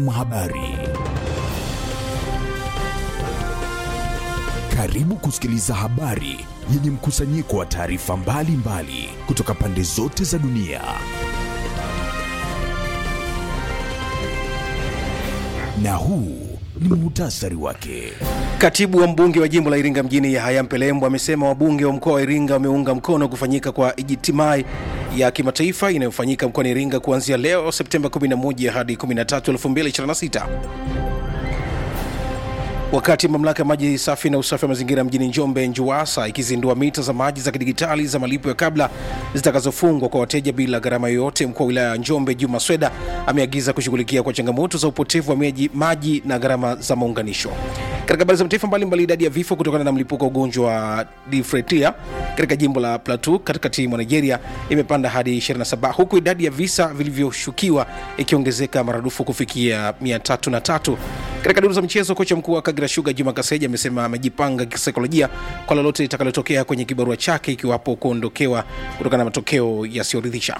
Habari. Karibu kusikiliza habari yenye mkusanyiko wa taarifa mbalimbali kutoka pande zote za dunia. Na huu ni muhtasari wake. Katibu wa mbunge wa jimbo la Iringa mjini Yahaya Mpelembo amesema wabunge wa mkoa wa Iringa wameunga mkono kufanyika kwa ijtimai ya kimataifa inayofanyika mkoani Iringa kuanzia leo Septemba 11 hadi 13, 2026. Wakati mamlaka ya maji safi na usafi wa mazingira mjini Njombe NJUWASA ikizindua mita za maji za kidigitali za malipo ya kabla zitakazofungwa kwa wateja bila gharama yoyote, mkuu wa wilaya ya Njombe Juma Sweda ameagiza kushughulikia kwa changamoto za upotevu wa maji, maji na gharama za maunganisho. Katika habari za mataifa mbalimbali, idadi ya vifo kutokana na mlipuko wa ugonjwa wa difretia katika jimbo la Plateau katikati mwa Nigeria imepanda hadi 27 huku idadi ya visa vilivyoshukiwa ikiongezeka maradufu kufikia 303. Katika duru za michezo, kocha mkuu wa Kagera Sugar Juma Kaseja amesema amejipanga kisaikolojia kwa lolote litakalotokea kwenye kibarua chake ikiwapo kuondokewa kutokana na matokeo yasiyoridhisha.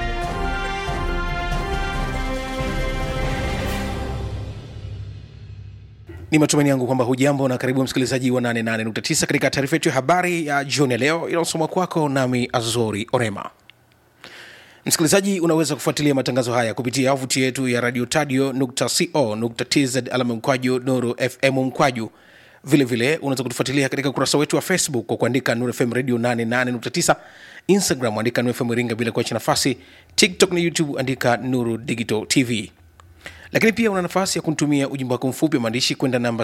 Ni matumaini yangu kwamba hujambo na karibu msikilizaji wa 88.9 katika taarifa yetu ya habari ya jioni ya leo inayosoma kwako nami Azori Orema. Msikilizaji, unaweza kufuatilia matangazo haya kupitia wavuti yetu ya radio tadio co tz alama mkwaju nuru fm mkwaju vilevile unaweza kutufuatilia katika ukurasa wetu wa facebook kwa kuandika nuru fm radio 88.9 instagram andika nuru fm iringa bila kuacha nafasi tiktok na youtube andika nuru digital tv lakini pia una nafasi ya kunitumia ujumbe wako mfupi wa maandishi kwenda namba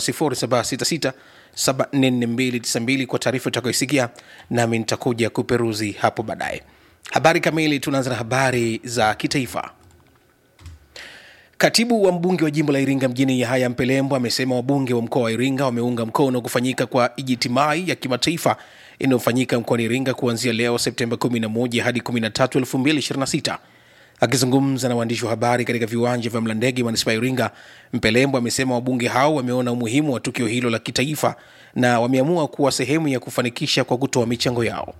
0766744292 kwa taarifa utakayoisikia nami nitakuja kuperuzi hapo baadaye habari kamili tunaanza na habari za kitaifa katibu wa mbunge wa jimbo la iringa mjini yahaya mpelembo amesema wabunge wa mkoa wa iringa wameunga mkono kufanyika kwa ijitimai ya kimataifa inayofanyika mkoani iringa kuanzia leo septemba 11 hadi 13 2026 akizungumza na waandishi wa habari katika viwanja vya mlandege manispaa ya iringa mpelembo amesema wabunge hao wameona umuhimu wa tukio hilo la kitaifa na wameamua kuwa sehemu ya kufanikisha kwa kutoa michango yao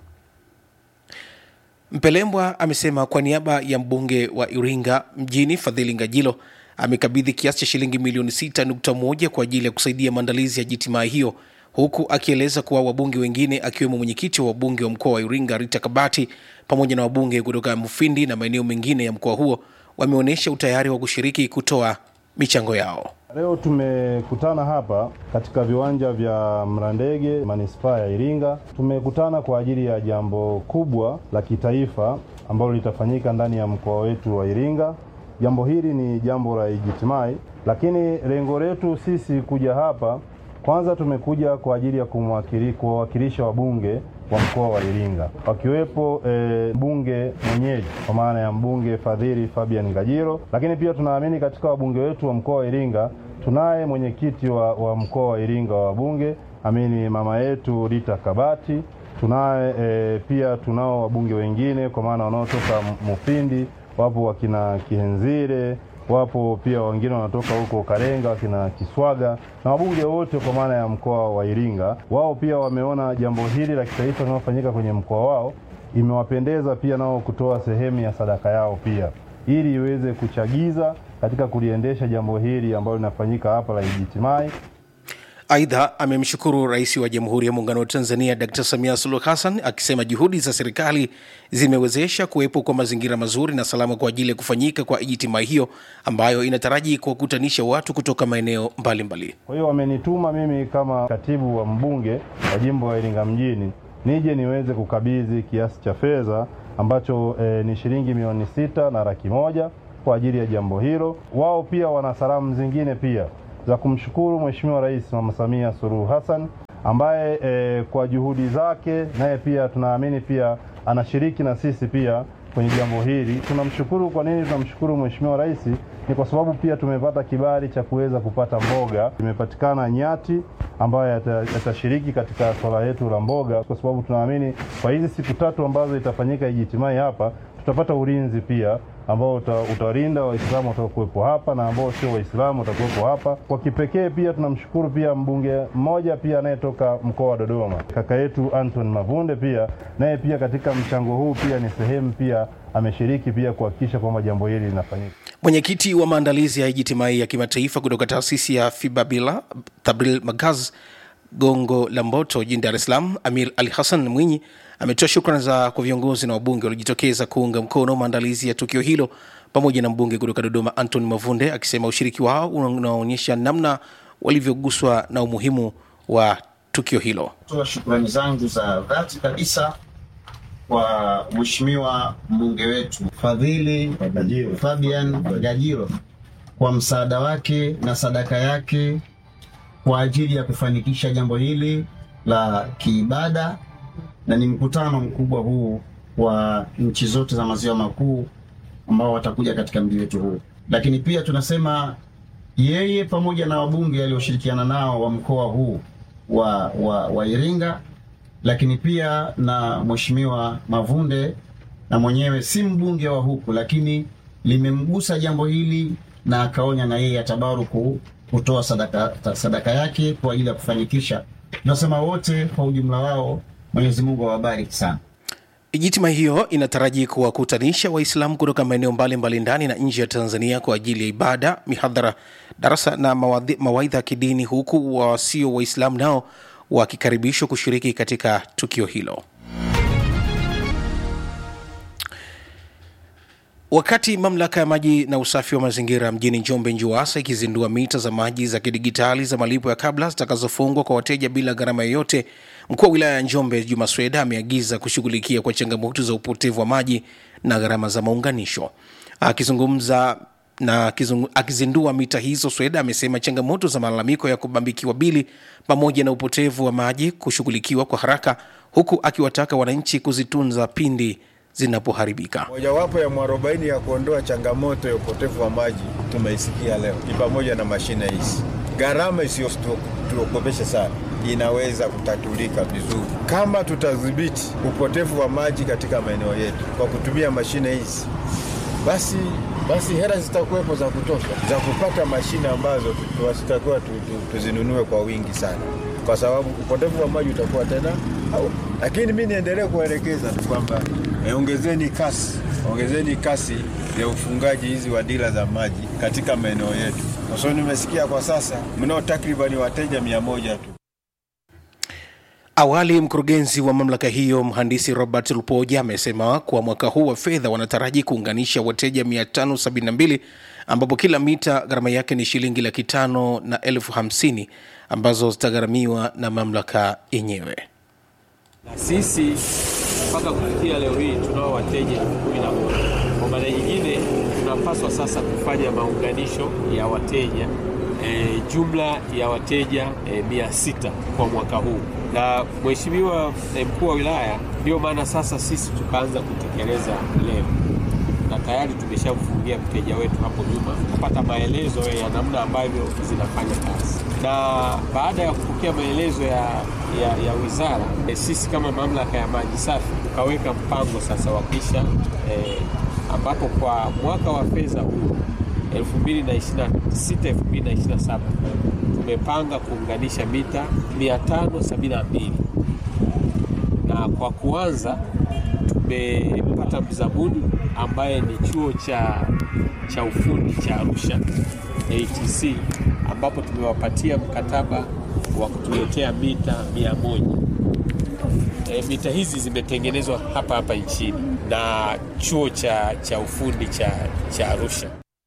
Mpelembwa amesema kwa niaba ya mbunge wa Iringa mjini Fadhili Ngajilo amekabidhi kiasi cha shilingi milioni 6.1 kwa ajili ya kusaidia maandalizi ya jitimaa hiyo, huku akieleza kuwa wabunge wengine akiwemo mwenyekiti wa wabunge wa mkoa wa Iringa Rita Kabati pamoja na wabunge kutoka Mufindi na maeneo mengine ya mkoa huo wameonyesha utayari wa kushiriki kutoa michango yao. Leo tumekutana hapa katika viwanja vya Mlandege manispaa ya Iringa. Tumekutana kwa ajili ya jambo kubwa la kitaifa ambalo litafanyika ndani ya mkoa wetu wa Iringa. Jambo hili ni jambo la ijitimai, lakini lengo letu sisi kuja hapa, kwanza tumekuja kwa ajili ya kuwawakilisha wabunge wa mkoa wa Iringa wakiwepo e, mbunge mwenyeji kwa maana ya mbunge Fadhili Fabian Ngajilo, lakini pia tunaamini katika wabunge wetu wa mkoa wa Iringa tunaye mwenyekiti wa, wa mkoa wa Iringa wa wabunge amini mama yetu Rita Kabati. Tunaye e, pia tunao wabunge wengine kwa maana wanaotoka Mufindi, wapo wakina Kihenzire wapo pia wengine wanatoka huko Karenga wakina Kiswaga na wabunge wote kwa maana ya mkoa wa Iringa. Wao pia wameona jambo hili la kitaifa linalofanyika kwenye mkoa wao imewapendeza pia nao kutoa sehemu ya sadaka yao pia ili iweze kuchagiza katika kuliendesha jambo hili ambalo linafanyika hapa la ijitimai. Aidha, amemshukuru Rais wa Jamhuri ya Muungano wa Tanzania Dkt. Samia Suluhu Hassan akisema juhudi za serikali zimewezesha kuwepo kwa mazingira mazuri na salama kwa ajili ya kufanyika kwa ijtima hiyo ambayo inataraji kuwakutanisha watu kutoka maeneo mbalimbali. Kwa hiyo wamenituma mimi kama katibu wa mbunge wa jimbo la Iringa mjini nije niweze kukabidhi kiasi cha fedha ambacho e, ni shilingi milioni sita na laki moja kwa ajili ya jambo hilo. Wao pia wana salamu zingine pia za kumshukuru Mheshimiwa Rais Mama Samia Suluhu Hassan ambaye e, kwa juhudi zake naye pia tunaamini pia anashiriki na sisi pia kwenye jambo hili. Tunamshukuru. Kwa nini tunamshukuru Mheshimiwa Rais? Ni kwa sababu pia tumepata kibali cha kuweza kupata mboga, imepatikana nyati ambayo yatashiriki katika swala letu la mboga, kwa sababu tunaamini kwa hizi siku tatu ambazo itafanyika ijitimai hapa tutapata ulinzi pia ambao utawalinda Waislamu watakuwepo hapa na ambao sio Waislamu watakuwepo hapa. Kwa kipekee pia tunamshukuru pia mbunge mmoja pia anayetoka mkoa wa Dodoma, kaka yetu Anton Mavunde, pia naye pia katika mchango huu pia ni sehemu pia ameshiriki pia kuhakikisha kwamba jambo hili linafanyika. Mwenyekiti wa maandalizi ya ijtimai ya kimataifa kutoka taasisi ya Fibabila Tabril Magaz Gongo la Mboto jijini Dar es Salaam, Amir Ali Hassan Mwinyi ametoa shukrani za kwa viongozi na wabunge waliojitokeza kuunga mkono maandalizi ya tukio hilo pamoja na mbunge kutoka Dodoma Anthony Mavunde akisema ushiriki wao unaonyesha namna walivyoguswa na umuhimu wa tukio hilo. Toa shukrani zangu za dhati kabisa kwa mheshimiwa mbunge wetu Fadhili Fabian Gajiro kwa msaada wake na sadaka yake kwa ajili ya kufanikisha jambo hili la kiibada, na ni mkutano mkubwa huu wa nchi zote za maziwa makuu ambao watakuja katika mji wetu huu. Lakini pia tunasema yeye pamoja na wabunge alioshirikiana nao wa mkoa huu wa, wa, wa Iringa, lakini pia na mheshimiwa Mavunde na mwenyewe si mbunge wa huku, lakini limemgusa jambo hili na akaonya na yeye atabaruku kutoa sadaka, sadaka yake kwa ajili ya kufanikisha. Tunasema wote kwa ujumla wao, Mwenyezi Mungu awabariki sana. Ijtima hiyo inataraji kuwakutanisha Waislamu kutoka maeneo mbalimbali ndani na nje ya Tanzania kwa ajili ya ibada, mihadhara, darasa na mawadhi- mawaidha ya kidini, huku wasio Waislamu nao wakikaribishwa kushiriki katika tukio hilo. Wakati mamlaka ya maji na usafi wa mazingira mjini Njombe NJUWASA ikizindua mita za maji za kidigitali za malipo ya kabla zitakazofungwa kwa wateja bila gharama yoyote, mkuu wa wilaya ya Njombe Juma Sweda ameagiza kushughulikia kwa changamoto za upotevu wa maji na gharama za maunganisho. Akizungumza na akizungu, akizindua mita hizo, Sweda amesema changamoto za malalamiko ya kubambikiwa bili pamoja na upotevu wa maji kushughulikiwa kwa haraka, huku akiwataka wananchi kuzitunza pindi zinapoharibika. Mojawapo ya mwarobaini ya kuondoa changamoto ya upotevu wa maji tumeisikia leo ni pamoja na mashine hizi. Gharama isiyotuogopesha sana inaweza kutatulika vizuri kama tutadhibiti upotevu wa maji katika maeneo yetu kwa kutumia mashine hizi, basi basi hela zitakuwepo za kutosha za kupata mashine ambazo tunatakiwa tu, tu, tuzinunue kwa wingi sana, kwa sababu upotevu wa maji utakuwa tena au. Lakini mi niendelee kuwaelekeza tu kwamba eh, ongezeni kasi, ongezeni kasi ya ufungaji hizi wa dila za maji katika maeneo yetu, kwa sababu nimesikia kwa sasa mnao takribani wateja mia moja tu. Awali mkurugenzi wa mamlaka hiyo mhandisi Robert Lupoja amesema kuwa mwaka huu wa fedha wanataraji kuunganisha wateja 572 ambapo kila mita gharama yake ni shilingi laki tano na elfu hamsini ambazo zitagharamiwa na mamlaka yenyewe. na sisi mpaka kufikia leo hii tunao wateja elfu kumi na moja. Kwa maana nyingine, tunapaswa sasa kufanya maunganisho ya wateja e, jumla ya wateja e, mia sita kwa mwaka huu, na mheshimiwa e, mkuu wa wilaya, ndio maana sasa sisi tukaanza kutekeleza leo na tayari tumeshamfungia mteja wetu hapo nyuma kupata maelezo ya namna ambavyo zinafanya kazi, na baada ya kupokea maelezo ya, ya, ya wizara e, sisi kama mamlaka ya maji safi tukaweka mpango sasa wa kisha e, ambapo kwa mwaka wa fedha huu 2026 2027 tumepanga kuunganisha mita 572 na kwa kuanza tumepata mzabuni ambaye ni chuo cha, cha ufundi cha Arusha ATC, ambapo tumewapatia mkataba wa kutuletea mita mia moja. E, mita hizi zimetengenezwa hapa hapa nchini na chuo cha, cha ufundi cha, cha Arusha.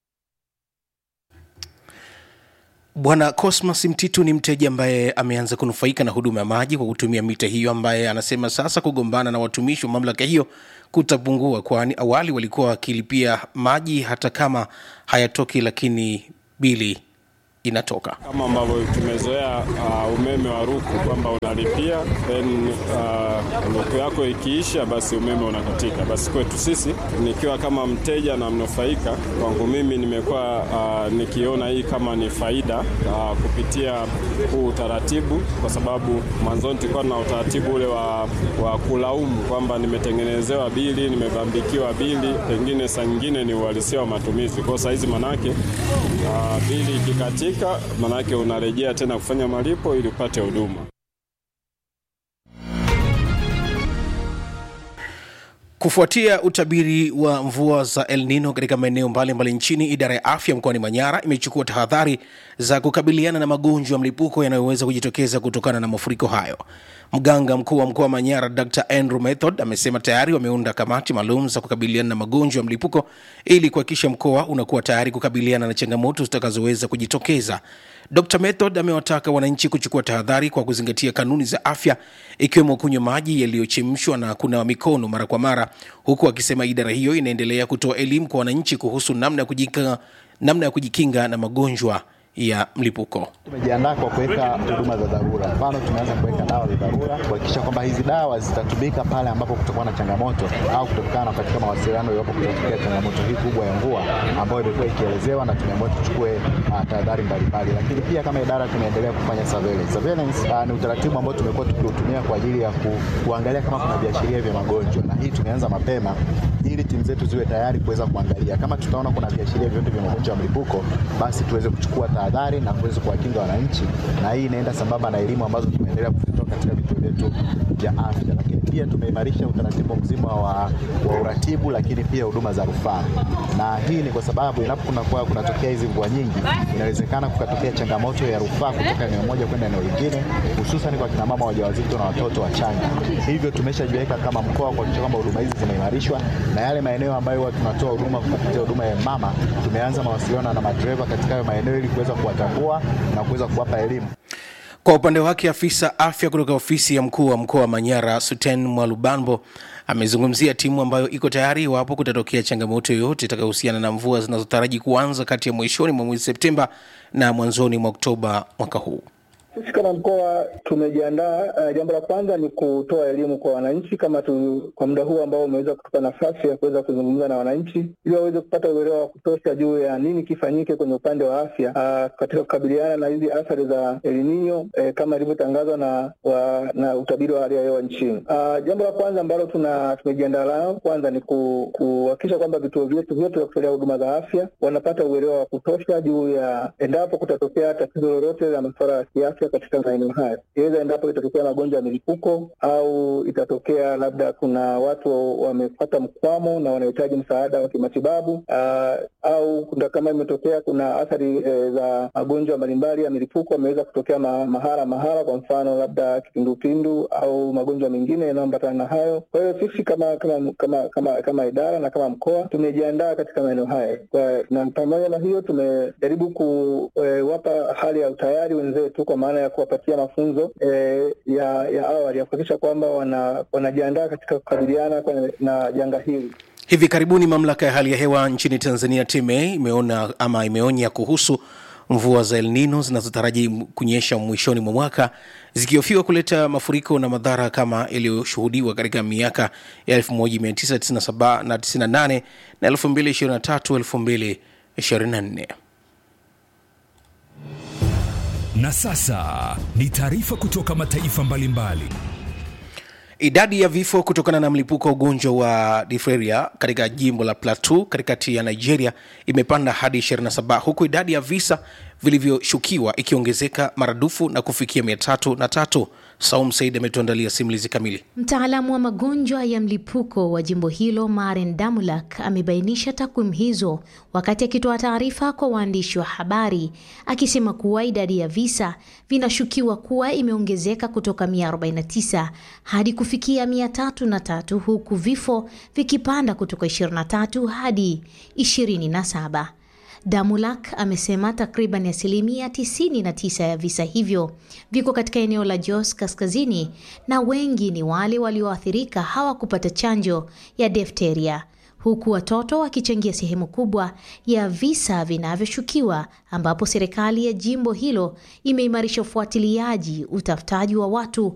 Bwana Cosmas Mtitu ni mteja ambaye ameanza kunufaika na huduma ya maji kwa kutumia mita hiyo, ambaye anasema sasa kugombana na watumishi wa mamlaka hiyo kutapungua, kwani awali walikuwa wakilipia maji hata kama hayatoki, lakini bili inatoka. kama ambavyo tumezoea uh, umeme wa ruku kwamba unalipia then uh, ruku yako ikiisha basi umeme unakatika. Basi kwetu sisi nikiwa kama mteja na mnufaika, kwangu mimi nimekuwa uh, nikiona hii kama ni faida uh, kupitia huu utaratibu, kwa sababu mwanzoni tulikuwa na utaratibu ule wa, wa kulaumu kwamba nimetengenezewa bili, nimebambikiwa bili, pengine saa nyingine ni uhalisia wa matumizi. Kwa saa hizi manake uh, bili ikikatika, manake unarejea tena kufanya malipo ili upate huduma. Kufuatia utabiri wa mvua za El Nino katika maeneo mbalimbali nchini, idara ya afya mkoani Manyara imechukua tahadhari za kukabiliana na magonjwa ya mlipuko yanayoweza kujitokeza kutokana na mafuriko hayo. Mganga mkuu wa mkoa wa Manyara Dr Andrew Method amesema tayari wameunda kamati maalum za kukabiliana na magonjwa ya mlipuko ili kuhakikisha mkoa unakuwa tayari kukabiliana na changamoto zitakazoweza kujitokeza. Dr Method amewataka wananchi kuchukua tahadhari kwa kuzingatia kanuni za afya ikiwemo kunywa maji yaliyochemshwa na kunawa mikono mara kwa mara, huku akisema idara hiyo inaendelea kutoa elimu kwa wananchi kuhusu namna ya kujikinga, namna ya kujikinga na magonjwa ya mlipuko. Tumejiandaa kwa kuweka huduma za dharura. Mfano, tumeanza kuweka dawa za dharura kuhakikisha kwamba hizi dawa zitatumika pale ambapo kutakuwa na changamoto au kutokana na katika mawasiliano iwapo kutatokea changamoto hii kubwa ya mvua ambayo imekuwa ikielezewa, na tumeamua tuchukue uh, tahadhari mbalimbali. Lakini pia kama idara tunaendelea kufanya surveillance. Surveillance uh, ni utaratibu ambao tumekuwa tukiutumia kwa ajili ya ku, kuangalia kama kuna viashiria vya magonjwa, na hii tumeanza mapema ili timu zetu ziwe tayari kuweza kuangalia kama tutaona kuna viashiria vyote vya magonjwa ya mlipuko, basi tuweze kuchukua tahadhari na kuweza kuwakinga wananchi, na hii inaenda sambamba na elimu ambazo tumeendelea kuzitoa katika vituo vyetu vya afya. Lakini pia tumeimarisha utaratibu mzima wa, wa uratibu, lakini pia huduma za rufaa, na hii ni kwa sababu inapokuwa kunatokea hizi mvua nyingi, inawezekana kukatokea changamoto ya rufaa kutoka eneo moja kwenda eneo lingine, hususan kwa kina mama wajawazito na watoto wachanga. Hivyo tumeshajiweka kama mkoa kuhakikisha kwamba huduma hizi zimeimarishwa, na yale maeneo ambayo huwa tunatoa huduma kupitia huduma ya mama, tumeanza mawasiliano na madereva katika hayo maeneo ili kuweza kuwatambua na kuweza kuwapa elimu. Kwa upande wake afisa afya kutoka ofisi ya mkuu wa mkoa wa Manyara Suten Mwalubambo amezungumzia timu ambayo iko tayari iwapo kutatokea changamoto yoyote itakayohusiana na mvua zinazotaraji kuanza kati ya mwishoni mwa mwezi Septemba na mwanzoni mwa Oktoba mwaka huu. Sisi kama mkoa tumejiandaa. Uh, jambo la kwanza ni kutoa elimu kwa wananchi kama tu, kwa muda huu ambao umeweza kutupa nafasi ya kuweza kuzungumza na wananchi ili waweze kupata uelewa wa kutosha juu ya nini kifanyike kwenye upande wa afya uh, katika kukabiliana na hizi athari za El Nino eh, kama ilivyotangazwa na wa, na utabiri wa hali ya hewa nchini. Uh, jambo la kwanza ambalo tuna tumejiandaa nalo kwanza ni kuhakikisha kwamba vituo vyetu vyote vya kutolea huduma za afya wanapata uelewa wa kutosha juu ya endapo kutatokea tatizo lolote la masuala ya kiafya katika maeneo haya, iweza endapo itatokea magonjwa ya milipuko au itatokea labda kuna watu wamepata mkwamo na wanahitaji msaada wa kimatibabu uh, au kuna kama imetokea kuna athari e, za magonjwa mbalimbali ya milipuko ameweza kutokea ma, mahala mahala, kwa mfano labda kipindupindu au magonjwa mengine yanayoambatana na hayo. Kwa hiyo sisi kama kama kama kama, kama idara na kama mkoa tumejiandaa katika maeneo haya, na pamoja na hiyo tumejaribu kuwapa e, hali ya utayari wenzetu kwa maana ya kuwapatia mafunzo e, ya ya awali ya kuhakikisha kwamba wana, wanajiandaa katika kukabiliana na janga hili. Hivi karibuni mamlaka ya hali ya hewa nchini Tanzania TMA imeona ama imeonya kuhusu mvua za El Nino zinazotaraji kunyesha mwishoni mwa mwaka zikihofiwa kuleta mafuriko na madhara kama yaliyoshuhudiwa katika miaka ya 1997 na 98 na 2023 2024. Na sasa ni taarifa kutoka mataifa mbalimbali mbali. Idadi ya vifo kutokana na mlipuko wa ugonjwa wa diphtheria katika jimbo la Plateau katikati ya Nigeria imepanda hadi 27 huku idadi ya visa vilivyoshukiwa ikiongezeka maradufu na kufikia mia tatu na tatu. Saum Said ametuandalia simulizi kamili. Mtaalamu wa magonjwa ya mlipuko wa jimbo hilo Maren Damulak amebainisha takwimu hizo wakati akitoa taarifa kwa waandishi wa habari, akisema kuwa idadi ya visa vinashukiwa kuwa imeongezeka kutoka 149 hadi kufikia 303 huku vifo vikipanda kutoka 23 hadi 27. Damulak amesema takriban asilimia 99 ya visa hivyo viko katika eneo la Jos kaskazini na wengi ni wale walioathirika hawakupata chanjo ya diphtheria, huku watoto wakichangia sehemu kubwa ya visa vinavyoshukiwa, ambapo serikali ya jimbo hilo imeimarisha ufuatiliaji, utafutaji wa watu